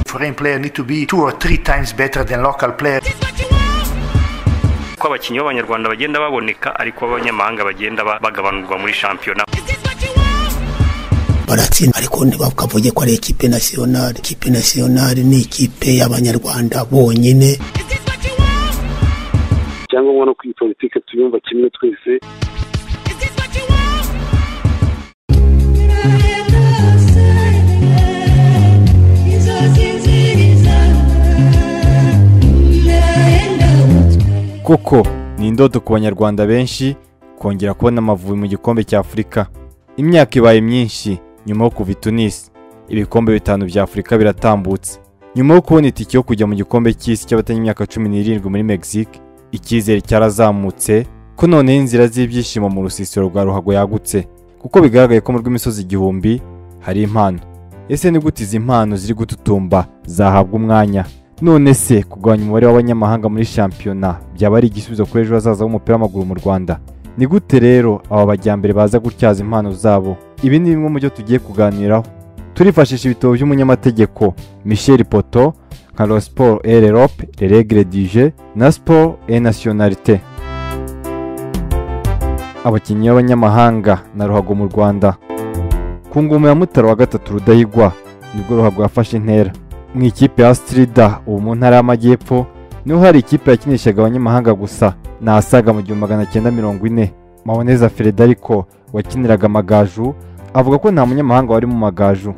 foreign player need to be two or three times better than local player ko abakinnyi b'abanyarwanda bagenda baboneka ariko abanyamahanga bagenda ba- bagabanurwa muri shampiyona baratsinda ariko ntibakavuge ko ari ikipe nasiyonari ikipe nasiyonari ni ikipe y'abanyarwanda bonyine icyangombwa no kwiyi politiki tuyumva kimwe twese koko ni indodo ku banyarwanda benshi kongera kubona amavubi mu gikombe cya afurika imyaka ibaye myinshi nyuma yo kuva i tunisi ibikombe bitanu bya afurika biratambutse nyuma yo kubona itike yo kujya mu gikombe cy'isi cy'abatanyimyaka cumi n'irindwi muri mexique icyizere cyarazamutse ko noneho inzira z'ibyishimo mu rusisiro rwa ruhago yagutse kuko bigaragaye ko mu rw'imisozi igihumbi hari impano ese ni gute izi mpano ziri gututumba zahabwa umwanya none se kugabanya umubare w'abanyamahanga muri shampiyona byaba ari igisubizo kuri ejo hazaza h'umupira w'amaguru mu rwanda ni gute rero aba bajyambere baza gutyaza impano zabo ibi ni bimwe mu byo tugiye kuganiraho turifashisha ibitabo by'umunyamategeko michel poto nka la sport et l'Europe, les règles du jeu na sport et nationalité abakinnyi b'abanyamahanga na ruhago mu rwanda ku ngoma ya mutara wa gatatu rudahigwa nibwo ruhago yafashe intera mu ikipe ya stirida ubu mu ntara y'amajyepfo niho hari ikipe yakinishaga abanyamahanga gusa ni asaga mu gihumbi magana cyenda mirongo ine maboneza frederico wakiniraga amagaju avuga ko nta munyamahanga wari mu magaju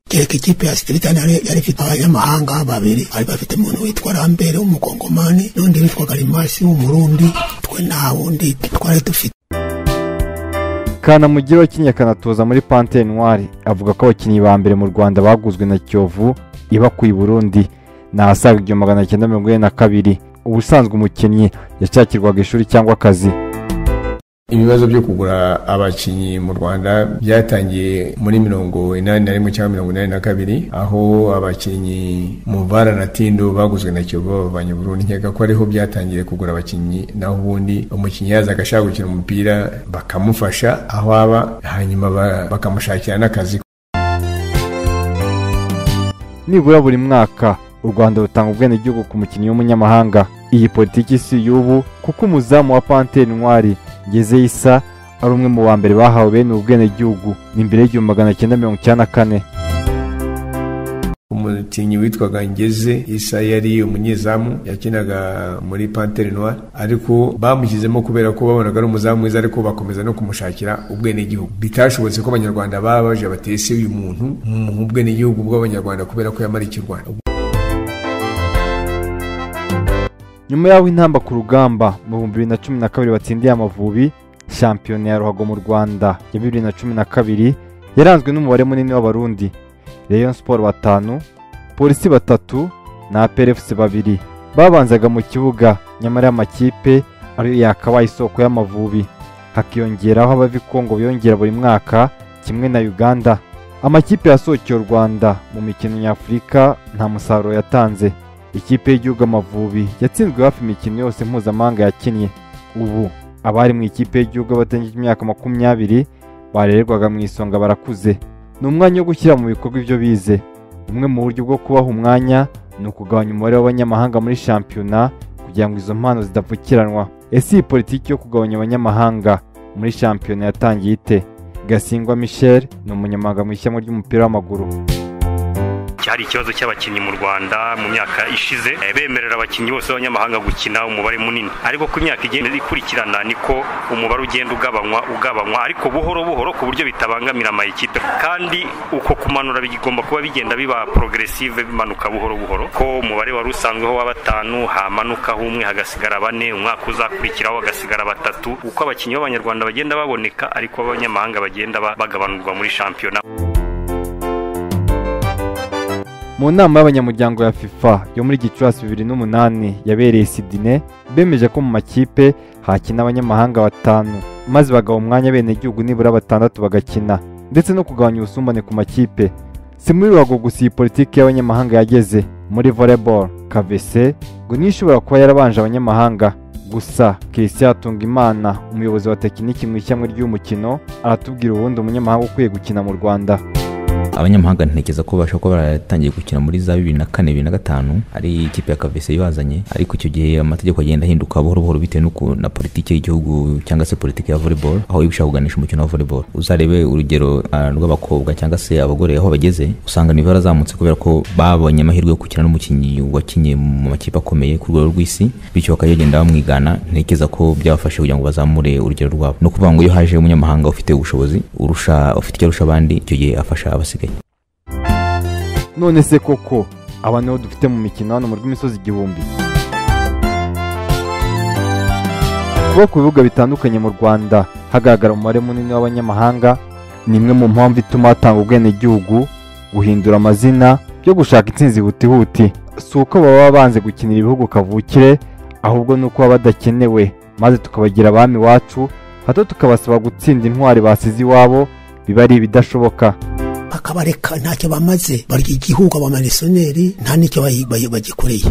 kereka ikipe ya sitiritani yari yari ifite abanyamahanga babiri bari bafite umuntu witwa rambere w'umukongomani n'undi witwaga rimasi w'umurundi twe nta wundi twari dufite kanamugire wakinnye akanatoza muri pante noire avuga ko abakinnyi ba mbere mu rwanda baguzwe na kiyovu iba ku i burundi ni asaga igihumbi magana cyenda mirongo ine na kabiri ubusanzwe umukinnyi yashakirwaga ishuri cyangwa akazi ibibazo byo kugura abakinnyi mu rwanda byatangiye muri mirongo inani na rimwe cyangwa mirongo inani na kabiri aho abakinnyi muvara na tindo baguzwe na kiyovu babavanye burundu nkeka ko ariho byatangiye kugura abakinnyi naho ubundi umukinnyi yaza agashaka gukina umupira bakamufasha aho aba hanyuma ba- bakamushakira n'akazi nibura buri mwaka u rwanda rutanga ubwenegihugu ku mukinnyi w'umunyamahanga iyi politiki si y'ubu kuko umuzamu wa pante noire ngeze isa ari umwe mu ba mbere bahawe bene ubu bwenegihugu ni mbere y'igihumbi magana cyenda mirongo icyenda na kane umukinnyi witwaga ngeze isa yari umunyezamu yakinaga muri pantere noire ariko bamushyizemo kubera ko babonaga ari umuzamu mwiza ariko bakomeza no kumushakira ubwenegihugu bitashobotse ko abanyarwanda baba baje batese uyu muntu mu bwenegihugu bw'abanyarwanda kubera ko yamarikiye u rwanda nyuma y'aho intamba ku rugamba mu bihumbi bibiri na cumi na kabiri batsindiye amavubi shampiyona ya ruhago mu rwanda ya bibiri na cumi na kabiri yaranzwe n'umubare munini w'abarundi rayon siporo batanu polisi batatu na perefusi babiri babanzaga mu kibuga nyamara y'amakipe ariyo yakabaye isoko y'amavubi hakiyongeraho abavikongo biyongera buri mwaka kimwe na uganda amakipe yasohokeye u rwanda mu mikino nyafurika nta musaruro yatanze ikipe y'igihugu amavubi yatsinzwe hafi imikino yose mpuzamahanga yakinnye ubu abari mu ikipe y'igihugu batagejeje imyaka makumyabiri barererwaga mu isonga barakuze ni umwanya wo gushyira mu bikorwa ibyo bize bumwe mu buryo bwo kubaha umwanya ni ukugabanya umubare w'abanyamahanga muri shampiyona kugira ngo izo mpano zidapfukiranwa ese iyi politiki yo kugabanya abanyamahanga muri shampiyona yatangiye ite gasingwa michel ni umunyamahanga mu ishyamba ry'umupira w'amaguru cyari ikibazo cy'abakinnyi mu rwanda mu myaka ishize eh, bemerera abakinnyi bose b'abanyamahanga gukina umubare munini ariko ko imyaka igenda ikurikirana niko umubare ugenda ugabanywa ugabanywa ariko buhoro buhoro ku buryo bitabangamira amayikipe kandi uko kumanura bigomba kuba bigenda biba progressive bimanuka buhoro buhoro ko umubare wari usanzweho wa batanu hamanukaho umwe hagasigara bane umwaka uzakurikiraho hagasigara batatu uko abakinnyi b'abanyarwanda bagenda baboneka ariko abanyamahanga bagenda ba- bagabanurwa muri shampiyona mu nama y'abanyamuryango ya fifa yo muri gicurasi bibiri n'umunani yabereye sidine bemeje ko mu makipe hakina abanyamahanga batanu maze bagaha umwanya abenegihugu nibura batandatu bagakina ndetse no kugabanya ubusumbane ku makipe si muri ruhago gusa iyi politiki y'abanyamahanga yageze muri volleyball kavese ngo niyo ishobora kuba yarabanje abanyamahanga gusa christian hatungimana umuyobozi wa tekiniki mu ishyamba ry'umukino aratubwira ubundi umunyamahanga ukwiye gukina mu rwanda abanyamahanga ntekereza ko bashobora kuba baratangiye gukina muri za bibiri na kane bibiri na gatanu ari ikipe ya kavese ibazanye ariko icyo gihe amategeko agenda ahinduka buhoro buhoro bitewe n'uku na politiki y'igihugu cyangwa se politiki ya volleyball aho iyo ushaka kuganisha umukino wa volleyball uzarebe urugero ah, rw'abakobwa cyangwa se abagore aho bageze usanga nivo yarazamutse kubera ko babonye amahirwe yo gukina n'umukinnyi wakinnye mu makipe akomeye ku rwego rw'isi bityo bakajya bagenda bamwigana ntekereza ko byabafashe kugira ngo bazamure urugero rwabo ni ukuvuga ngo iyo haje umunyamahanga ufite ubushobozi urusha ufite icyo arusha abandi icyo gihe afasha abasigaye none se koko aba nibo dufite mu mikino hano mu rw'imisozi igihumbi kuba ku bibuga bitandukanye mu rwanda hagaragara umubare munini w'abanyamahanga ni imwe mu mpamvu ituma hatanga ubwenegihugu guhindura amazina byo gushaka intsinzi hutihuti si uko baba banze gukinira ibihugu kavukire ahubwo ni uko baba badakenewe maze tukabagira abami iwacu hato tukabasaba gutsinda intwari basize iwabo biba ari ibidashoboka bakabareka ntacyo bamaze barya igihugu abamarisoneri nta n'icyo bayi- bayi- bagikoreye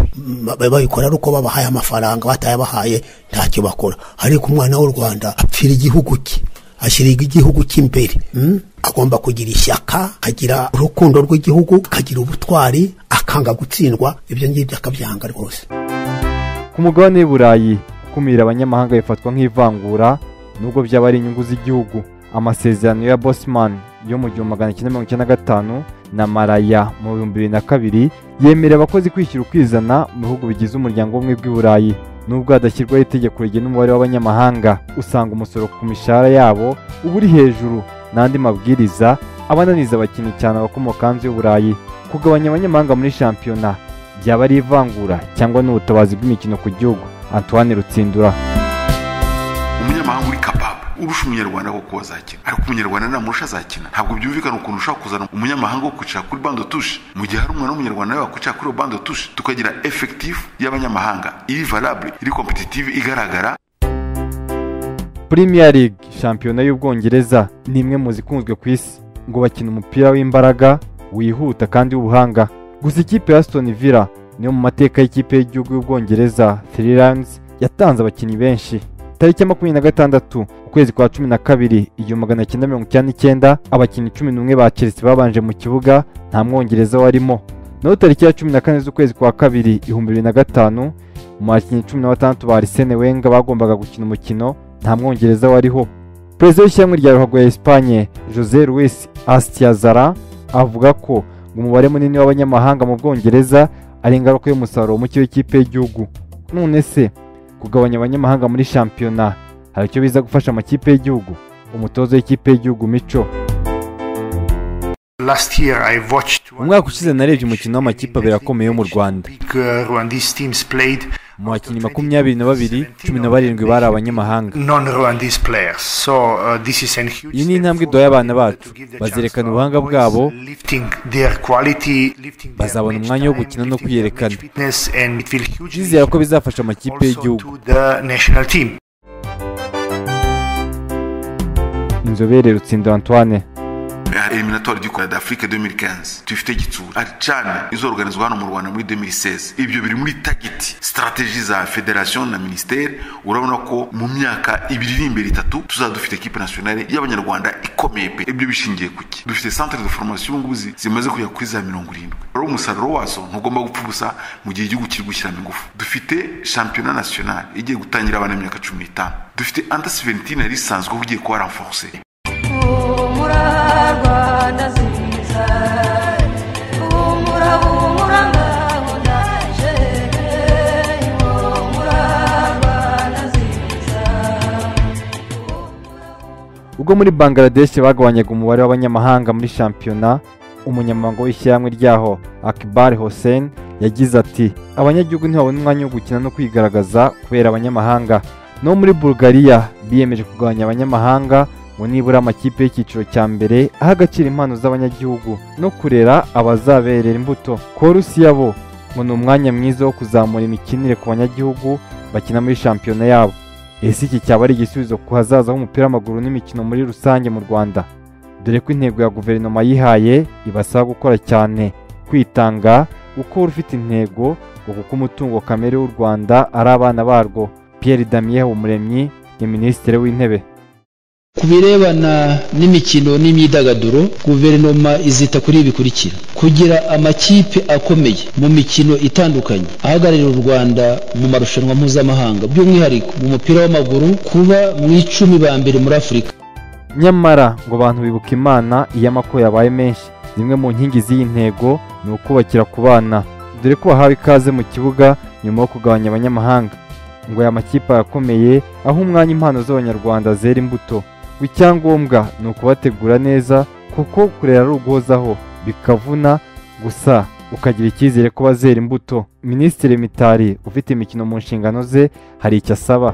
Ma- ba- babikora ari uko babahaye amafaranga batayabahaye ntacyo bakora ariko umwana w'u rwanda apfira igihugu cye ashyirwa igihugu cye imbere mm? agomba kugira ishyaka akagira urukundo rw'igihugu akagira ubutwari akanga gutsindwa ibyo ngibyo akabyanga rwose ku mugabane w'i burayi gukumira abanyamahanga bifatwa nk'ivangura nubwo byaba ari inyungu z'igihugu amasezerano ya bosman yo mu gihumbi magana cyenda mirongo icyenda na gatanu na maraya mu bihumbi bibiri na kabiri yemerera abakozi kwishyura ukizana mu bihugu bigize umuryango w'ubumwe bw'i burayi nubwo hadashyirwaho itegeko rigena umubare w'abanyamahanga usanga umusoro ku mishahara yabo uba uri hejuru n'andi mabwiriza abananiza abakinnyi cyane abakomoka hanze y'u burayi kugabanya abanyamahanga muri shampiyona byaba ari ivangura cyangwa n'ubutabazi bw'imikino ku gihugu antoine rutsindura umunyamahanga uri kapabu urusha umunyarwanda kuko azakina ariko umunyarwanda namurusha azakina ntabwo byumvikana ukuntu ushobora kuzana umunyamahanga wo kwicara kuri bande tushe mu gihe hari umwana w'umunyarwanda nawe wakwicara kuri iyo bande tushe tukagira efekitifu y'abanyamahanga iri valable iri kompetitive igaragara premier league shampiyona y'ubwongereza ni imwe mu zikunzwe ku isi ngo bakina umupira w'imbaraga wihuta kandi w'ubuhanga gusa ikipe ya aston villa niyo mu mateka y'ikipe y'igihugu y'ubwongereza three lions yatanze abakinnyi benshi tariki ya makumyabiri na gatandatu ukwezi kwa cumi na kabiri igihumbi magana cyenda mirongo icyenda n'icyenda abakinnyi cumi n'umwe ba chelsea babanje mu kibuga nta mwongereza warimo naho tariki ya cumi na kane z'ukwezi kwa kabiri ibihumbi bibiri na gatanu mu bakinnyi cumi na batandatu ba arisene wenga bagombaga gukina umukino nta mwongereza wariho perezida w'ishyirahamwe rya ruhago ya esipanye jose luis astiazara avuga ko umubare munini w'abanyamahanga mu bwongereza ari ingaruka y'umusaruro muke w'ikipe y'igihugu none se kugabanya abanyamahanga muri shampiyona hari icyo biza gufasha amakipe y'igihugu umutoza w'ikipe y'igihugu mico Last year I watched Umwaka ushize narebye umukino w'amakipe abiri akomeye yo mu Rwanda. Big, uh, Rwandese teams played mu bakinnyi makumyabiri na babiri cumi na barindwi bari abanyamahanga non-Rwandese players. So uh, this is an huge Iyi ni step intambwe forward duhaye abana bacu. to give the Bazerekana chance to ubuhanga our boys, bwabo. lifting their quality, lifting their Bazabona match umwanya wo time, gukina no lifting their match kwiyerekana. fitness, and it will hugely ndizera ko bizafasha amakipe also y'igihugu to the national team. inzobere rutsindo antoine eliminatori dukora d'afrique 2015 tuyifite gitsura aricane izorganizwa hano mu rwanda muri 2016 ibyo biri muri tagiti strategie za federation na ministere urabona ko mu myaka ibiri iri imbere itatu tuzaba dufite ekipe nationale y'abanyarwanda ikomeye pe ibyo bishingiye kuki dufite centre de formation ubu ngubu zi- zimaze kujya kuri za mirongo irindwi rero umusaruro wazo ntugomba gupfa ubusa mu gihe igihugu kiri gushyiramo ingufu dufite shampiyona nationale igiye gutangira abana b'imyaka cumi n'itanu dufite under 17 yari isanzwe ugiye kuba renforce Humura Rwanda nziza Humura humura ngaho ndaje Humura Rwanda nziza ubwo muri bangladesh bagabanyaga umubare w'abanyamahanga muri shampiyona umunyamabanga w'ishyirahamwe ryaho akbar hossein yagize ati abanyagihugu ntibabona umwanya wo gukina no kwigaragaza kubera abanyamahanga no muri bulgaria biyemeje kugabanya abanyamahanga ngo nibura amakipe y'icyiciro cya mbere aha agaciro impano z'abanyagihugu no kurera abazaberera imbuto ku rusiya bo ngo ni umwanya mwiza wo kuzamura imikinire ku banyagihugu bakina muri shampiyona yabo ese iki cyaba ari igisubizo ku hazaza h'umupira w'amaguru n'imikino muri rusange mu rwanda dore ko intego ya guverinoma yihaye ibasaba gukora cyane kwitanga uko wari ufite intego ngo kuko umutungo kamere w'u rwanda ari abana barwo pierre damien umuremyi ni minisitiri w'intebe ku birebana n'imikino n'imyidagaduro guverinoma izita kuri ibi bikurikira kugira amakipe akomeye mu mikino itandukanye ahagararira u rwanda mu marushanwa mpuzamahanga by'umwihariko mu mupira w'amaguru kuba mu icumi ba mbere muri afurika nyamara ngo abantu bibuka imana iyo amako yabaye menshi zimwe mu nkingi z'iyi ntego ni ukubakira ku bana dore ko bahawe ikaze mu kibuga nyuma yo kugabanya abanyamahanga ngo aya makipe akomeye aho umwanya impano z'abanyarwanda zera imbuto ngo icyangombwa ni ukubategura neza kuko kurera ari uguhozaho bikavuna gusa ukagira icyizere ko bazera imbuto minisitiri mitari ufite imikino mu nshingano ze hari icyo asaba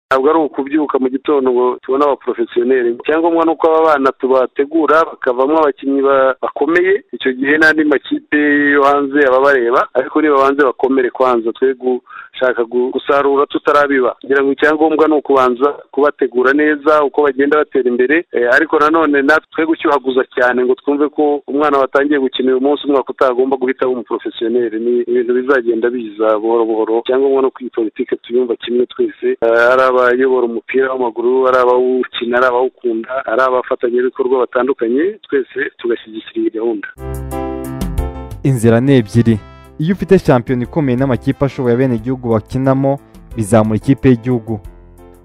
ntabwo ari ukubyuka mu gitondo ngo tubone abaporofesiyoneri icyangombwa ni uko aba bana tubategura bakavamo abakinnyi ba- bakomeye icyo gihe n'andi makipe yo hanze ababareba ariko nibabanze bakomere kwanza twe gushaka gu- gusarura tutarabiba kugira ngo icyangombwa ni ukubanza kubategura neza uko bagenda batera imbere Eh, ariko nanone natwe twe gushyuhaguza cyane ngo twumve ko umwana watangiye gukina uyu munsi umwaka utagomba guhita w'umu porofesiyoneri ni ibintu bizagenda biza buhoro buhoro icyangombwa ni uko iyi politiki tuyumva kimwe twese Eh, ari abayobora umupira w'amaguru ari abawukina ari abawukunda ari abafatanyabikorwa batandukanye twese tugashyigikira iyi gahunda inzira ni ebyiri iyo ufite shampiyona ikomeye n'amakipe ashoboye abenegihugu bakinamo bizamura ikipe y'igihugu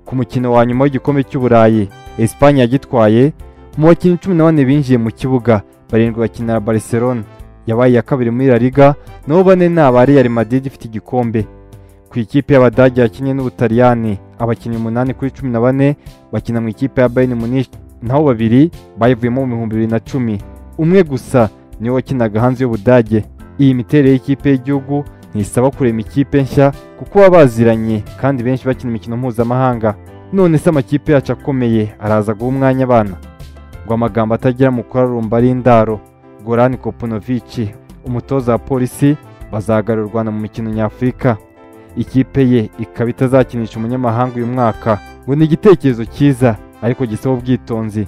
ku mukino wa nyuma w'igikombe cy'uburayi esipanye yagitwaye mu bakinnyi cumi na bane binjiye mu kibuga barindwi bakinira barcelona yabaye iya kabiri muri la liga naho bane ni aba real madrid ifite igikombe ku ikipe y'abadage yakinnye n'ubutaliyani abakinnyi umunani kuri cumi na bane bakina mu ikipe ya bayern munich naho babiri bayivuyemo mu bihumbi bibiri na cumi umwe gusa niwe wakinaga hanze y'ubudage iyi miterere y'ikipe y'igihugu ntisaba kurema ikipe nshya kuko baba baziranye kandi benshi bakina imikino mpuzamahanga none se amakipe yacu akomeye araza guha umwanya abana ngo amagambo atagira mu kurarumba ari indaro gorani kopunovici umutoza wa polisi bazahagararira u rwanda mu mikino nyafurika ikipe ye ikaba itazakinisha umunyamahanga uyu mwaka ngo ni igitekerezo cyiza ariko gisaba ubwitonzi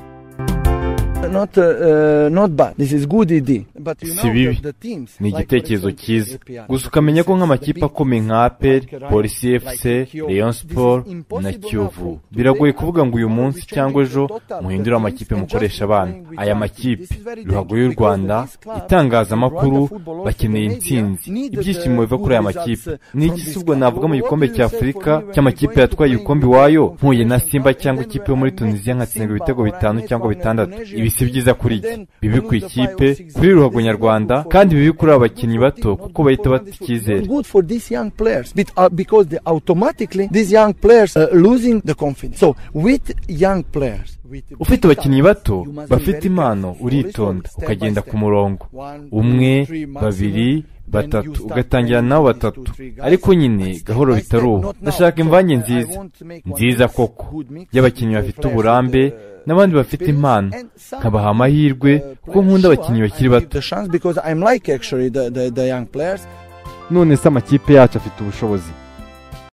Not, uh, not bad. This is good idea. But you Si know bibi. that the teams, ni like, igitekerezo for example, cyiza APR, gusa ukamenya ko nk'amakipe akomeye nka apel polisi fc rayon sport na kiyovu biragoye kuvuga ngo uyu munsi cyangwa ejo muhindure amakipe mukoresha abana aya makipe ruhago y'u rwanda itangazamakuru bakeneye intsinzi ibyishimo biva kuri aya makipe ni iki se ubwo navuga mu gikombe cya afurika cy'amakipe yatwaye ibikombe iwayo mpuye na simba cyangwa ikipe yo muri tunisiya nkatsindwa ibitego bitanu cyangwa bitandatu ibi si byiza kuri jye bibi ku ikipe kuri ruhago nyarwanda kandi bibi kuri aba bakinnyi bato kuko bahita bata icyizere good for these young players but, uh, because they automatically these young players uh, losing the confidence. So with young players, with ufite abakinnyi bato bafite impano uritonda ukagenda ku murongo umwe babiri batatu ugatangira nabo batatu ariko nyine gahoro bitaruha ndashaka imvange nziza nziza koko y'abakinnyi bafite uburambe n'abandi bafite impano nkabaha amahirwe kuko nkunda abakinnyi bakiri bato the chance because I'm like actually the, the, the young players. none se amakipe yacu afite ubushobozi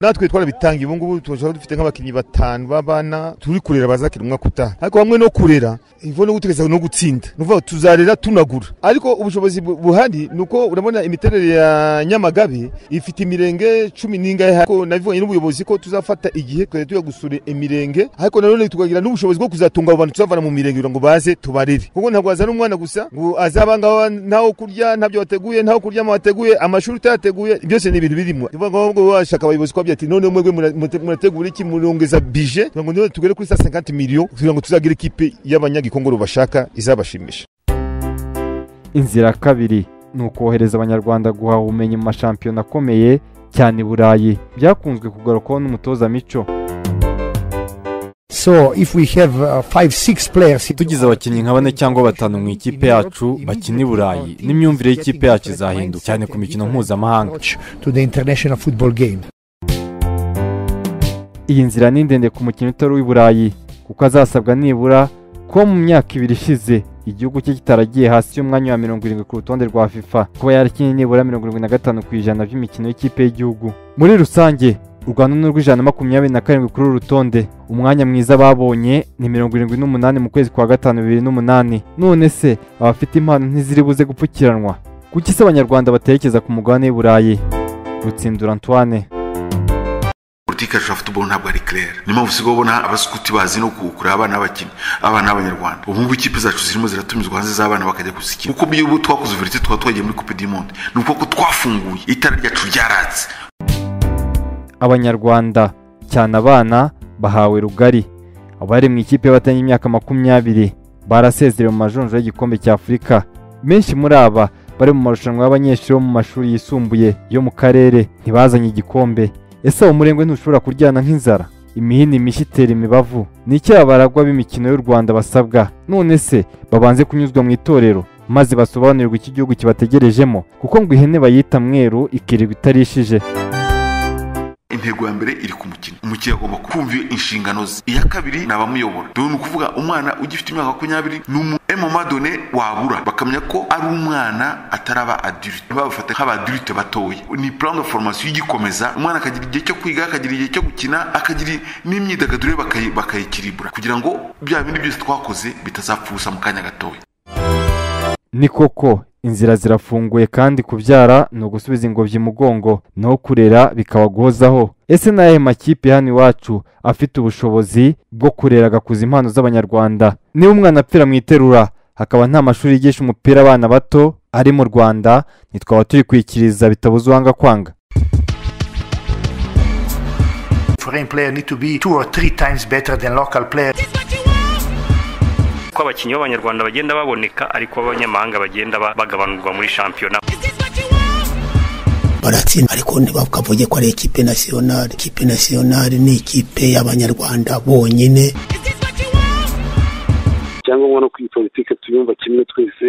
natwe twarabitangiye ubu ngubu turashobora dufite nk'abakinnyi batanu b'abana turi kurera bazakina umwaka utaha ariko hamwe no kurera ivo no gutekereza no gutsinda ni ukuvuga ngo tuzarera tunagura ariko ubushobozi bu- buhari ni uko urabona imiterere ya nyamagabe ifite imirenge cumi n'ingahe ariko nabivuganye n'ubuyobozi ko tuzafata igihe tukajya tujya gusura imirenge ariko nanone tukagira n'ubushobozi bwo kuzatunga abo bantu tuzavana mu mirenge kugira ngo baze tubarere kuko ntabwo wazana umwana gusa ngo azaba ngaho ntaho kurya ntabyo wateguye ntaho kuryama wateguye amashuri utayateguye byose ni ibintu birimo ni ukuvuga ngo ahubwo washaka abayobozi kuba ati none mwebwe mura- murate- murategura iki murongeza bije kugira ngo none tugere kuri saa 50 miliyo kugira ngo tuzagire ikipe y'abanyagikongoro bashaka izabashimisha inzira ya kabiri ni ukohereza abanyarwanda guhaha ubumenyi mu mashampiyona akomeye cyane i burayi byakunzwe kugarukwaho n'umutoza mico So if we have uh, five, six players, tugize abakinnyi nka bane cyangwa batanu mu ikipe yacu bakina i burayi n'imyumvire y'ikipe yacu izahinduka cyane ku mikino mpuzamahanga to the international football game. iyi nzira ni ndende ku mukino utari uw'i burayi kuko azasabwa nibura kuba mu myaka ibiri ishize igihugu cye kitaragiye hasi y'umwanya wa mirongo irindwi ku rutonde rwa fifa kuba yarakinnye nibura mirongo irindwi na gatanu ku ijana by'imikino y'ikipe y'igihugu muri rusange u rwanda ni urw'ijana na makumyabiri na karindwi kuri uru rutonde umwanya mwiza babonye ni mirongo irindwi n'umunani mu kwezi kwa gatanu bibiri n'umunani none se abafite impano ntiziri buze gupfukiranwa kuki se abanyarwanda batekereza ku mugabane w'i burayi rutsindura antoine politiki yacu ya futuboro ntabwo ari kirere niyo mpamvu usigaye ubona abasukuti bazi no kuwukura abana b'abakinnyi abana b'abanyarwanda ubu ngubu ikipe zacu zirimo ziratumizwa hanze z'abana bakajya kuzikina kuko iyo ubu twakoze uburezi twaba twagiye muri coupe du monde ni uko ko twafunguye itara ryacu ryaratse abanyarwanda cyane abana bahawe rugari abari mu ikipe y'abatanye imyaka makumyabiri barasezerewe mu majonjo y'igikombe cya afurika benshi muri aba bari mu marushanwa y'abanyeshuri bo mu mashuri yisumbuye yo mu karere ntibazanye igikombe ese uwo murengwe ntushobora kuryana nk'inzara imihini mishya itera imibavu ni icyaha baragwa b'imikino y'u rwanda basabwa none se babanze kunyuzwa mu itorero maze basobanurirwa iki gihugu kibategerejemo kuko ngo ihene bayita mweru ikirirwa itarishije intego ya mbere iri ku mukino umukino agomba kumva inshingano ze iya kabiri ni abamuyobora dore ni ukuvuga umwana ugifite imyaka makumyabiri ni umu emamadone wabura bakamenya ko ari umwana ataraba adirite babafata nk'abadirite batoya ni plan de formation igikomeza umwana akagira igihe cyo kwiga akagira igihe cyo gukina akagira n'imyidagaduro ye bakayi- bakayikiribura kugira ngo bya bindi byose twakoze bitazapfa ubusa mu kanya gatoya ni koko inzira zirafunguye kandi kubyara ni ugusubiza ingobyi imugongo naho kurera bikaba guhozaho ese n'ayahe makipe hano iwacu afite ubushobozi bwo kurera agakuza impano z'abanyarwanda niba umwana apfira mu iterura hakaba nta mashuri yigisha umupira abana bato ari mu rwanda ntitwaba turikwikiriza bitabuze uwanga kwanga Foreign player need to be two or three times better than local player. ko abakinnyi b'abanyarwanda bagenda baboneka ariko abanyamahanga bagenda ba- bagabanurwa muri shampiyona baratsinda ariko ntibakavuge ko ari ikipe nasiyonari ikipe nasiyonari ni ikipe y'abanyarwanda bonyine icyangombwa no kwiyi politiki tuyumva kimwe twese